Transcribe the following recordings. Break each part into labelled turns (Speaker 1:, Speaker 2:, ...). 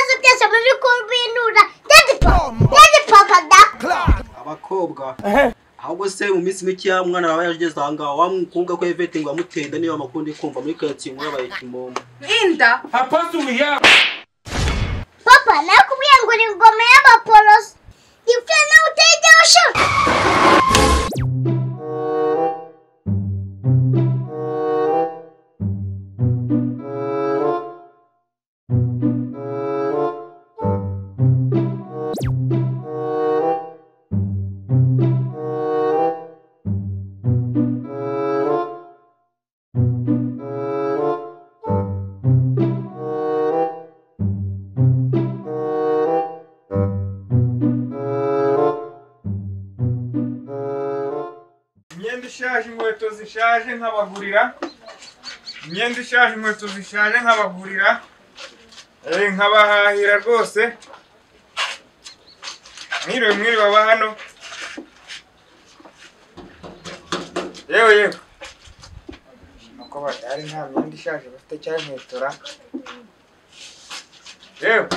Speaker 1: umusabane ukomeye nura ndetse papa da
Speaker 2: abakobwa ahubwo se mu minsi mike ya mwana wawe yageze aha ngaha wa mukobwa ko evete ngo amutenda niba amakunda kumva muri karitsiye ngo yabaye kimomo
Speaker 3: Linda,
Speaker 1: papa nakubwiye ngo ni ingoma y'abaporoso ibyo nawe utegera ushaka
Speaker 4: imyenda ishaje inkweto zishaje nkabagurira imyenda ishaje inkweto zishaje nkabagurira Eh, nkabahahira rwose mwiriwe mwiriwe aba hano yewe yewe nuko badahari nta myenda ishaje bafite cyangwa inkweto ra yewe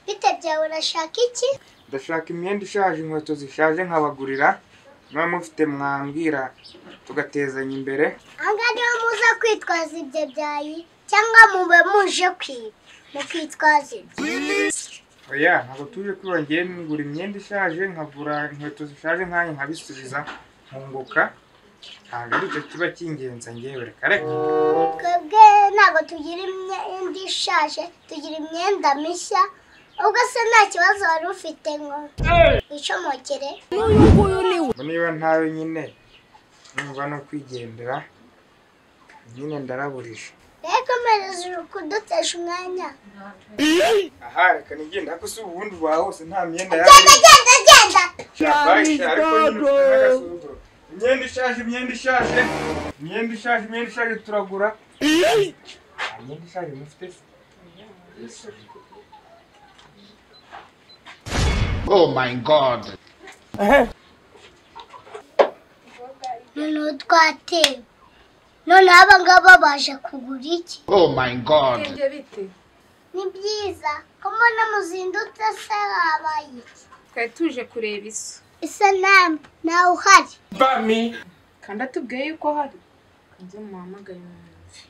Speaker 1: bita byawe urashaka iki
Speaker 4: ndashaka imyenda ishaje inkweto zishaje nkabagurira muba mufite mwambwira tugatezanya imbere
Speaker 1: ahangaha niho muza kwitwaza ibyo byayi cyangwa mube muje kwiba mukitwaza ibyo
Speaker 4: oya ntabwo tuje kwiba ngewe ngura imyenda ishaje nkagura inkweto zishaje nkayo nkabisubiza nkunguka ntabwo ari cyo kiba kingenza ngewe reka reka
Speaker 1: twebwe ntabwo tugira imyenda ishaje tugira imyenda mishya ubwo se nta kibazo wari ufite ngo wicomokere
Speaker 4: Ubwo niba ntawe nyine numva no kwigendera nyine ndaraburije
Speaker 1: rero komereza uri kudutesha umwanya
Speaker 4: aha reka nigenda ariko si ubundi ubaha hose nta myenda
Speaker 1: genda
Speaker 4: yaba
Speaker 1: genda genda
Speaker 4: Shabaisha, ariko nyine ufite n'agasuzuguro. imyenda ishaje imyenda ishaje imyenda ishaje imyenda ishaje turagura Nta myenda ishaje mufite se
Speaker 5: Oh my god.
Speaker 1: noneho twatewe noneho aba ngaba baje kugura iki
Speaker 5: Oh my god.
Speaker 3: bigenge bite?
Speaker 1: ni byiza ko mbona muzindutse se wabaye iki
Speaker 3: Twari tuje kureba iso.
Speaker 1: isanamu nawe uhari
Speaker 3: Kandi atubwiye yuko hari. Kanze muhamagaye mwumve.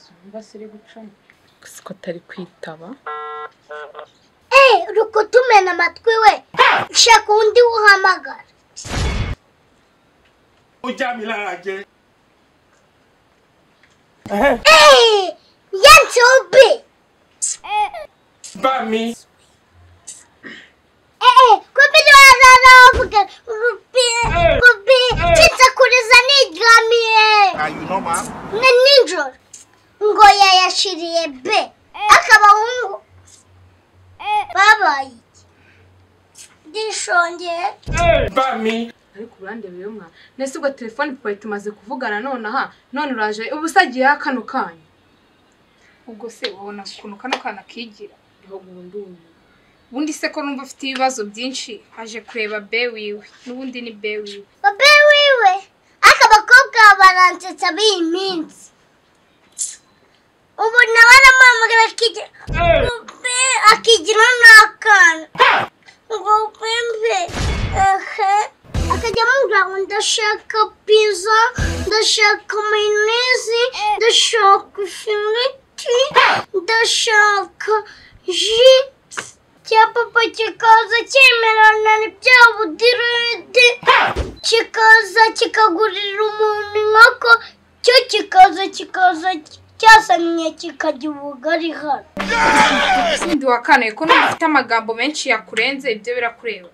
Speaker 3: Zumba siri gucamo. Gusa ko atari kwitaba.
Speaker 1: Eh, uri kutumena amatwi we shaka undi wuhamagara Eh, ya nsobe Eh, kumbe niwarara wavuga rupi rupi kinsakuriza nigamiye nka nijoro ngo yayashiriye be akabahungu babaye iki ndishongeye
Speaker 3: ariko urandebe rero mwana nese ubwo telefone twari tumaze kuvugana nonaha none uraje uba usagiyeho kano kanya ubwo se ubona ukuntu kano kana kigira niho bundi ubu ubundi se ko numva ufite ibibazo byinshi aje kureba be wiwe n'ubundi ni be wiwe
Speaker 1: babe wiwe aka bakobwa baransetsa b'iyi minsi ubu nawe aramamagara akigira Mbe, akigira n'akana ngo pembe ehe akajya amubwira ngo ndashaka pizza ndashaka mayonezi ndashaka ifiriti ndashaka ji cya papa kikaza cyemerana n'ibya budirede kikaza kikagurira umuntu inkoko cyo kikaza kikaza cyasamiye kikarya ubugari hano
Speaker 3: sindi wakanaye ko numva ufite amagambo menshi yakurenze ibyo birakureba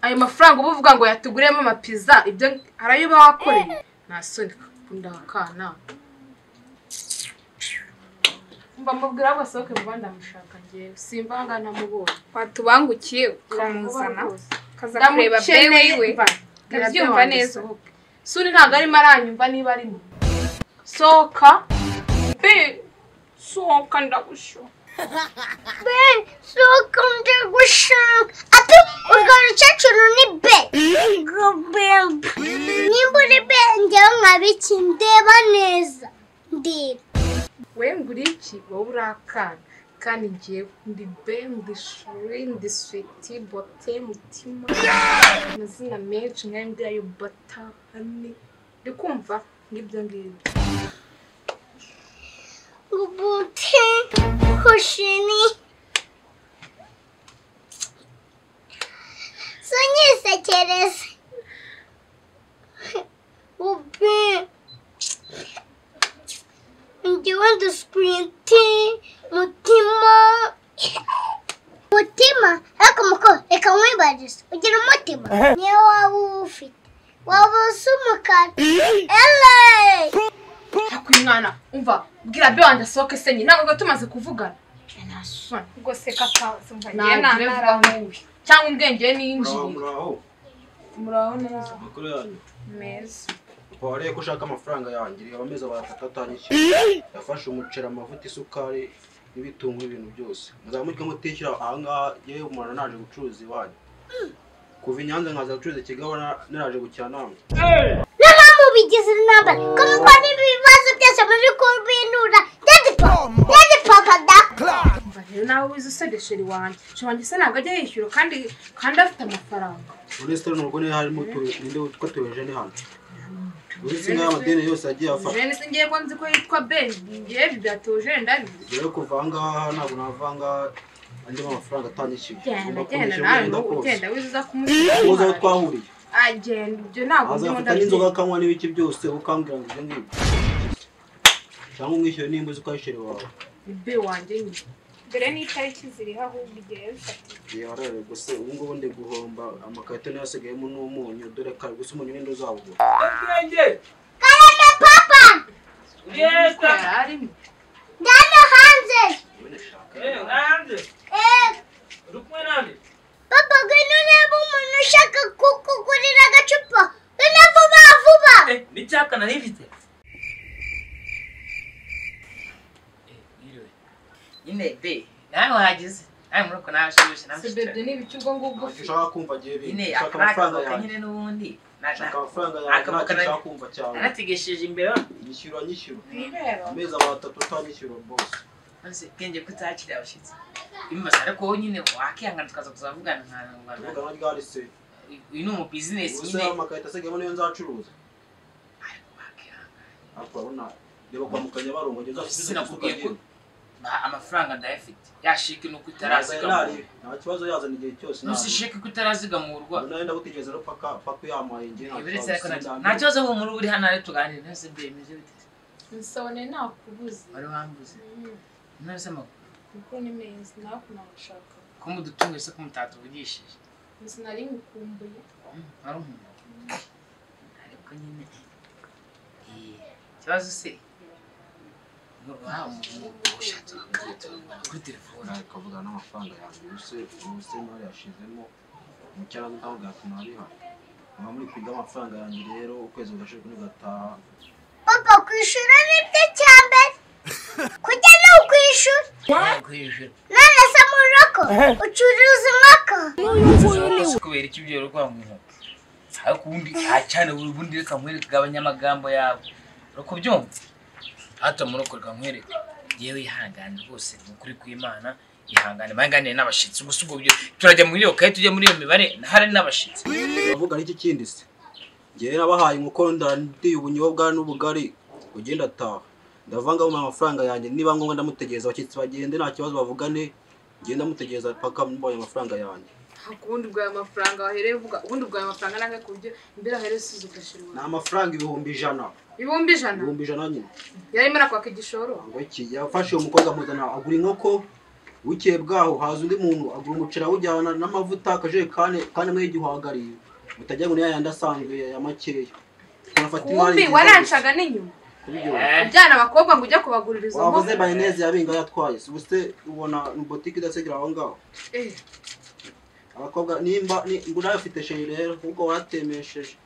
Speaker 3: ayo mafaranga uba uvuga ngo yatuguriyemo amapiza ibyo hari ayo uba wakoreye nta soni ukunda wakana mba mubwira basohoke vuba ndamushaka njyewe simba aha ngaha namubonye
Speaker 6: watubangukiye ukamuzana
Speaker 3: kaza kureba
Speaker 6: ndamureba
Speaker 3: bewe
Speaker 6: bewe
Speaker 3: iwe ndabyumva
Speaker 6: ndabyumva
Speaker 3: neza
Speaker 6: neza
Speaker 3: suri ntabwo arimo aranyumva niba arimo sohoka
Speaker 6: be sohoka ndagushoka
Speaker 1: ben sohoka ndagushaka ate urwo rukecuru ni be nkabiki ndeba neza ndeba
Speaker 3: we ngura iki wowe urakana kandi ngewe ndi be ndi shuri ndi switi bote mutima amazina menshi nk'ayo ngayo bata hani ndi kumva ngibyo ngibyo
Speaker 1: ubute hushini sunyisekereze ubi ngewe ndusikwiti mutima mutima ariko muko reka nkwibarize ugira umutima niyo waba uwufite waba usa umukara eleyi
Speaker 3: hakwi mwana umva bwira be wanjye asohoke senyi ntabwo tuba tumaze kuvugana nasoni
Speaker 6: ubwo se kakazi umva ngewe
Speaker 3: nagire vuba
Speaker 6: ntanaramuwe
Speaker 3: mubi cyangwa ubwenge
Speaker 2: muraho
Speaker 3: n'injiri
Speaker 2: muraho
Speaker 6: muraho neza
Speaker 2: amakuru yanyu
Speaker 6: meza
Speaker 2: wareye ko ushaka amafaranga yanjye reba amezi abatatu atanyishyu yafashe umuceri amavuta isukari n'ibitunguru ibintu byose muzamuke mutishyura ahangaha yewe umuntu naje gucuruza iwanyu kuva i nyanza nkaza gucuruza i kigali naraje gukina namwe
Speaker 1: n'abamu bigize intambara ko mukora ibibazo byose muri kubinura dede papa dede papa da
Speaker 3: umva rero nawe wize usedesheri wanjye sheri wanjye se ntabwo ajya yishyura kandi kandi afite amafaranga
Speaker 2: muri sitari ntabwo niyo harimo utu- ninde witwa tuyojeni hano uretse inka y'amadeni yose yagiye afata
Speaker 3: jene se ngewe ko nzi ko yitwa ben ngewe ibi byatoje ndabizi
Speaker 2: rero kuva ahangaha ntabwo nava ahangaha andimo amafaranga atanyishyuye
Speaker 3: genda
Speaker 2: Ugomba kunyishyura umwenda kose
Speaker 3: genda nawe n'ubu ugenda wize uza
Speaker 2: muze aho
Speaker 3: kumushyura
Speaker 2: twahuriye
Speaker 3: agenda ibyo ntabwo ndimo
Speaker 2: azafata
Speaker 3: ndabizi
Speaker 2: n'inzoga akanywa n'ibiki byose ukambwira ngo ibyo ngibyo cyangwa umwishyure nimba uzi ko ayishyura iwawe
Speaker 3: ibe wanjye nyine
Speaker 6: dore n'itariki ziriho ahubwo igihe bifatira
Speaker 2: igihe warare gusa ubu ngubu ndi guhomba amakarito niyo asigayemo n'umunyu dore kare gusa umunyu n'indi uzawugura
Speaker 1: karame papa
Speaker 3: uko yari arimo
Speaker 1: ndano hanze eh papa ngwino urebe umuntu ushaka kukugurira agacupa ngwino vuba vuba
Speaker 7: inebe nawe wahageze nawe muri uko nawe ashoboshe
Speaker 3: se bebe n'ibiki ubwo ngubwo
Speaker 2: ntacyo ushaka kumva agiye bintu
Speaker 7: ine
Speaker 2: ushaka amafaranga
Speaker 7: akabagaruka
Speaker 2: yanjye
Speaker 7: nyine n'ubundi
Speaker 2: ushaka amafaranga yanjye ntacyo ushaka kumva cyane
Speaker 7: nanategesheje imbere
Speaker 2: nyishyura nyishyura
Speaker 6: ibibero
Speaker 2: amezi atatu utanyishyura bose
Speaker 7: maze bwenge ko utakira abashyitsi bimaze ariko wowe nyine wakihangana tukaza kuzavugana
Speaker 2: tuvuga nka
Speaker 7: nka
Speaker 2: ryarise
Speaker 7: uyu ni umubizinesi
Speaker 2: ubuse
Speaker 7: nyine
Speaker 2: amakarito asigayemo niyo nzacuruza
Speaker 7: ariko wakihangana
Speaker 2: ariko urabona reba kwa mukanya barongo ngeze asubize isuka
Speaker 7: sinakubwiye ko
Speaker 2: nyine
Speaker 7: Ba- amafaranga ndayafite yashike nuko utarazigamurwa
Speaker 2: nta kibazo yazana igihe cyose
Speaker 7: ntusishike ko utarazigamurwa
Speaker 2: nagenda gutegereza rero paka paka uyamaye njye nta
Speaker 7: Ibi retse ariko
Speaker 2: kibazo,
Speaker 7: nta-
Speaker 2: sindambiwe.
Speaker 7: nta kibazo ubu muri uri hano ari tuganire ntose mbemeze biteze
Speaker 6: nsabone nakubuze
Speaker 7: wari wambuze ntose amakuru
Speaker 6: kuko ni meza nakunagushaka
Speaker 7: ko mudutunge se ko mutatuvugishije
Speaker 6: sinari ngukumbuye
Speaker 7: wari umuntu ariko nyine eh, ikibazo se ushatse kuri telefone
Speaker 2: nawe ukavuga n'amafaranga yanjye ubuse ubuse imari yashizemo umucyara w'intaho gatuma ariha muba muri kwiga amafaranga yanjye rero ukwezi kugashirwa nugataha
Speaker 1: papa kwishyura nibyo cya mbere kujya ni ukwishyura
Speaker 7: kwishyura
Speaker 1: none se mu rugo ucuruza inkoko
Speaker 7: Uzi kubera iki ibyo rero mu ntoki ariko ubundi acyane buri bundi reka nkwereke abanyamagambo yabo urakubyumva hato muri uko reka nkwereke yewe ihangane rwose ni ukuri kw'imana ihangane banganiye n'abashitsi gusa ubwo byo turajya muri iyo kaye tujya muri iyo mibare hari n'abashitsi
Speaker 2: uravuga n'iki kindi se njyewe nabahaye inkoko ndandiye ubunyobwa n'ubugari ugenda ataha ndavanga mu amafaranga yanjye niba ngombwa ndamutegereza abashyitsi bagende nta kibazo bavugane njyewe ndamutegereza paka mbonye amafaranga yanjye
Speaker 3: ntabwo ubundi bwawe amafaranga wahereye uvuga ubundi bwawe amafaranga nange ku buryo imbere ahereye usize ugashira
Speaker 2: ni
Speaker 3: iwawe
Speaker 2: amafaranga ibihumbi ijana
Speaker 3: ibihumbi ijana
Speaker 2: ibihumbi ijana nyine
Speaker 3: yarimo arakwaka igishoro
Speaker 2: ngo iki yafashe uwo mukobwa amuzana agura inkoko bukeye bwaho haza undi muntu agura umuceri awujyana n'amavuta akajerekani kandi amwe y'igihwagari mutajya ngo ni ya yandi asanzwe ya makeya unafata imari
Speaker 3: ubundi
Speaker 2: nziza
Speaker 3: warancaga n'inyuma
Speaker 2: gusa. Kubyo.
Speaker 3: ujyana abakobwa ngo ujya kubaguririza
Speaker 2: wavuze mayoneze yabinga yatwaye si ubuse ubona ni botike idasegera aho ngaho
Speaker 3: Eh,
Speaker 2: abakobwa nimba ni- ngo nawe ufite sheri rero kuko waratemesheje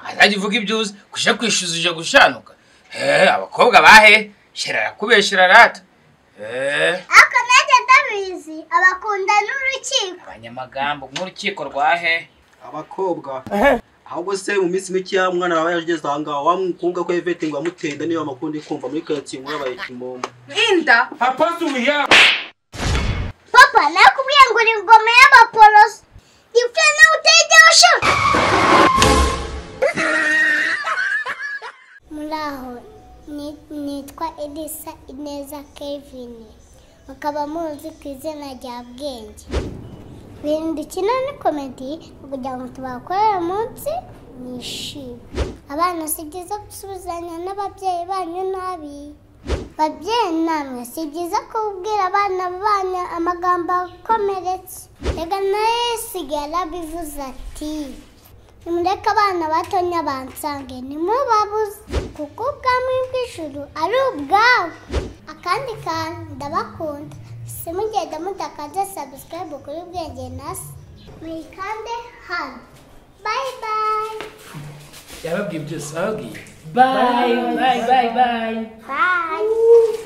Speaker 7: azajya uvuga ibyo uzi kujya kwishyuza uje gushanuka Eh, abakobwa bahe shira arakubeshyira rata Eh,
Speaker 1: ariko nanjye ndabizi abakunda n'urukiko
Speaker 7: abanyamagambo nk'urukiko rwahe
Speaker 2: abakobwa ahubwo se mu minsi mike ya mwana wawe yageze aha ngaha wa mukobwa ko evete ngo yamuteye inda niyo amakunda kumva muri karitsiye inkuru yabaye kimomo
Speaker 3: inda
Speaker 1: papa nakubwiye ngo uri ingoma y'abaporoso ifite nawe utayijya ushaka muri aho ni- nitwa elisa ineza kevin mukaba muzi ku izina rya bwenge ibintu dukina ni komedi kugira ngo tubakorere uyu munsi nishime abana si byiza gusubizanya n'ababyeyi banyu nabi babyeyi namwe si byiza kubwira abana banyu amagambo akomeretsa reka nayo yisigara bivuze ati nimureke abana batonya bansange nimubabuze kuko ubwami bw'ijuru ari ubwabo akandi kantu ndabakunda simugenda mutakaze sabusikarayibu kuri bwenge nasi muyikande hano bayi bayi
Speaker 7: yababwiye byose bababwiye bayi bayi bayi bayi
Speaker 1: bayi